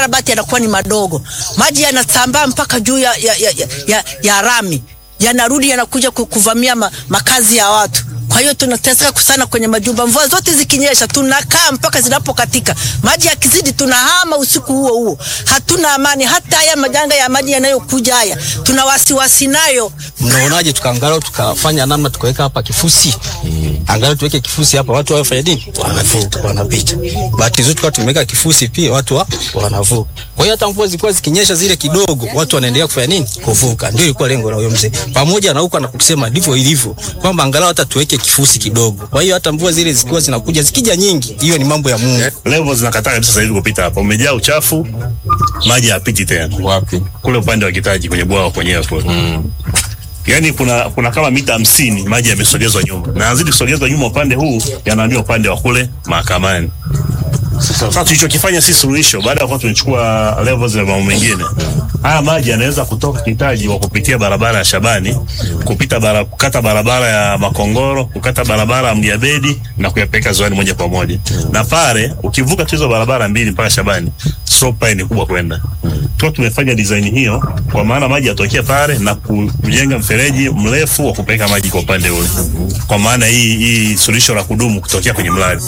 makarabati yanakuwa ni madogo, maji yanasambaa mpaka juu ya, ya, ya, ya, ya, ya rami, yanarudi yanakuja ku- kuvamia ma, makazi ya watu. Kwa hiyo tunateseka sana kwenye majumba. Mvua zote zikinyesha, tunakaa mpaka zinapokatika. Maji yakizidi, tunahama usiku huo huo, hatuna amani. Hata haya majanga ya maji yanayokuja haya, tuna wasiwasi nayo. Mnaonaje tukaangalau tukafanya namna tukaweka hapa kifusi angalau tuweke kifusi hapa, watu wafanye nini? Wanavuka, wanapita. Bahati nzuri tukawa tumeweka kifusi pia, watu wa, wanavuka. Kwa hiyo hata mvua zilikuwa zikinyesha zile kidogo, watu wanaendelea kufanya nini? Kuvuka. Ndio ilikuwa lengo la huyo mzee, pamoja na huko anakusema ndivyo ilivyo, kwamba angalau hata tuweke kifusi kidogo. Kwa hiyo hata mvua zile zikiwa zinakuja zikija nyingi, hiyo ni mambo ya Mungu. Level zinakataa kabisa sasa hivi kupita hapa, umejaa uchafu, maji hayapiti tena Wapi? kule upande wa Kitaji kwenye bwawa kwenyewe kule mm. Yaani kuna kuna kama mita hamsini maji yamesogezwa nyuma na yazidi kusogezwa nyuma upande huu yanahamia upande wa kule mahakamani. Sasa tulichokifanya si suluhisho, baada ya kuwa tumechukua levels na mambo mengine, haya maji yanaweza kutoka Kitaji kwa kupitia barabara ya Shabani, kupita bara, kukata barabara ya Makongoro, kukata barabara ya Mdiabedi na kuyapeleka ziwani moja kwa moja. Na pale ukivuka tu hizo barabara mbili mpaka Shabani, slope pale ni kubwa kwenda. Tuko tumefanya design hiyo kwa maana maji yatokea pale na ku- kujenga mfereji mrefu wa kupeleka maji kwa upande ule, kwa maana hii hii suluhisho la kudumu kutokea kwenye mradi.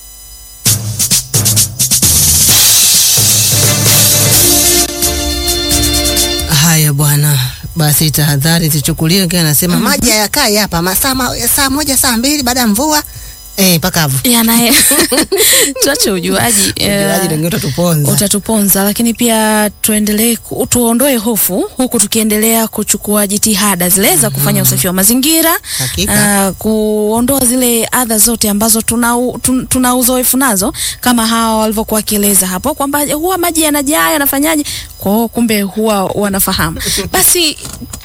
Haya bwana, basi tahadhari zichukuliwe. Wengine anasema maji hayakai hapa masaa ma- saa moja saa mbili baada ya mvua eh, pakavu Yana tuache ujuaji eh, Ujuaji wengine utatuponza. utatuponza, lakini pia tuendelee ku- tuondoe hofu huku tukiendelea kuchukua jitihada zile za kufanya usafi wa mazingira Hakika. ah, kuondoa zile adha zote ambazo tuna, u- tun- tuna uzoefu nazo kama hawa walivyokuwa wakieleza hapo kwamba huwa maji yanajaa yanafanyaje, kwa hiyo kumbe huwa wanafahamu basi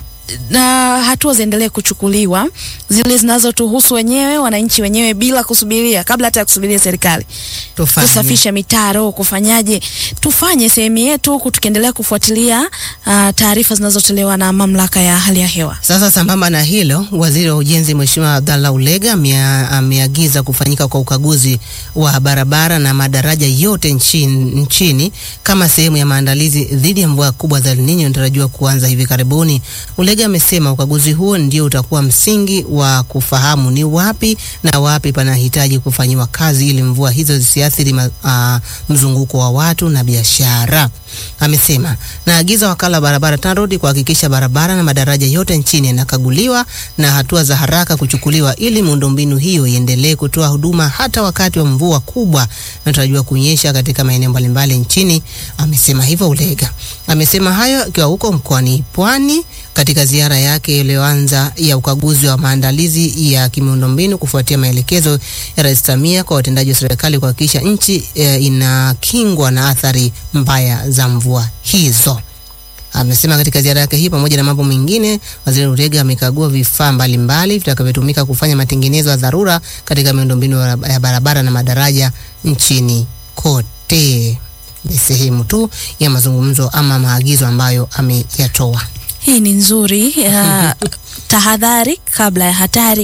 na hatua ziendelee kuchukuliwa zile zinazotuhusu wenyewe wananchi wenyewe bila kusubiria kabla hata ya kusubiria serikali Tufanye. kusafisha mitaro kufanyaje tufanye sehemu yetu huku tukiendelea kufuatilia uh, taarifa zinazotolewa na mamlaka ya hali ya hewa Sasa sambamba na hilo, waziri wa ujenzi Mheshimiwa Abdallah Ulega amea- ameagiza kufanyika kwa ukaguzi wa barabara na madaraja yote nchini, nchini kama sehemu ya maandalizi dhidi ya mvua kubwa za El Nino inatarajiwa kuanza hivi karibuni. Ulega amesema ukaguzi huo ndio utakuwa msingi wa kufahamu ni wapi na wapi panahitaji kufanyiwa kazi ili mvua hizo zisiathiri ma, a, mzunguko wa watu na biashara. Amesema naagiza wakala wa barabara TANROADS kuhakikisha barabara na madaraja yote nchini yanakaguliwa na hatua za haraka kuchukuliwa ili miundombinu hiyo iendelee kutoa huduma hata wakati wa mvua kubwa inatarajiwa kunyesha katika maeneo mbalimbali nchini. Amesema hivyo Ulega. Amesema hayo akiwa huko mkoani Pwani katika ziara yake iliyoanza ya ukaguzi wa maandalizi ya kimiundombinu kufuatia maelekezo ya Rais Samia kwa watendaji wa serikali kuhakikisha nchi e, inakingwa na athari mbaya za mvua hizo. Amesema katika ziara yake hii, pamoja na mambo mengine, waziri Urega amekagua vifaa mbalimbali vitakavyotumika kufanya matengenezo ya dharura katika miundombinu ya ya barabara na madaraja nchini kote. Ni sehemu tu ya mazungumzo ama maagizo ambayo ameyatoa. hii ni nzuri uh, tahadhari kabla ya hatari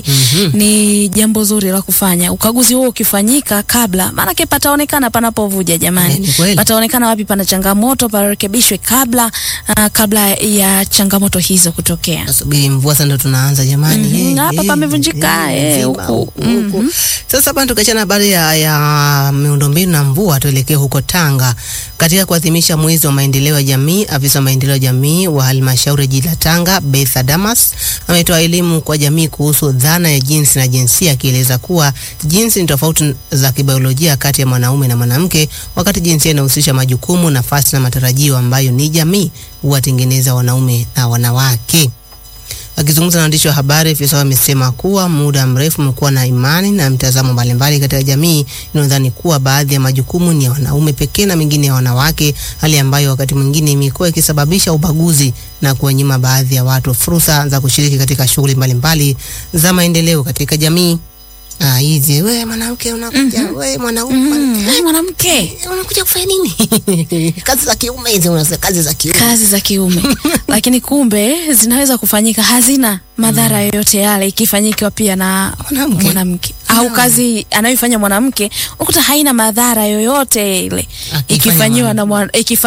ni jambo zuri la kufanya ukaguzi huo ukifanyika kabla maanake pataonekana panapovuja Eh, jamani ni kweli. pataonekana wapi pana changamoto parekebishwe kabla uh, kabla ya changamoto hizo kutokea Nasubiri mvua sasa ndo tunaanza jamani. Mhm, Eh, na hapa eh, pamevunjika, eh, eh, nzima, huku. huku. Sasa bana, tukiachana habari ya, ya miundombinu na mvua, tuelekee huko Tanga katika kuadhimisha mwezi wa maendeleo ya jamii. Afisa wa maendeleo ya jamii wa halmashauri ya jiji la Tanga Betha Damas ametoa elimu kwa jamii kuhusu dhana ya jinsi na jinsia, akieleza kuwa jinsi ni tofauti za kibiolojia kati ya mwanaume na mwanamke, wakati jinsia inahusisha majukumu, nafasi na matarajio ambayo ni jamii huwatengeneza wanaume na wanawake. Akizungumza na waandishi wa habari, afisa amesema kuwa muda mrefu umekuwa na imani na mtazamo mbalimbali katika jamii inayodhani kuwa baadhi ya majukumu ni ya wanaume pekee na mengine ya wanawake, hali ambayo wakati mwingine imekuwa ikisababisha ubaguzi na kuwanyima baadhi ya watu fursa za kushiriki katika shughuli mbalimbali za maendeleo katika jamii. Ah, hizi we mwanamke unakuja, we mwanaume mm, ai, mwanamke unakuja kufanya nini? kazi za kiume hizi, unasema kazi za kiume. kazi za kiume lakini kumbe zinaweza kufanyika hazina madhara yoyote yale ikifanyika pia na Mwanamke. mwanamke au kazi anayoifanya mwanamke unakuta haina madhara yoyote ile Akifanya ikifanyiwa na mwana- ikifa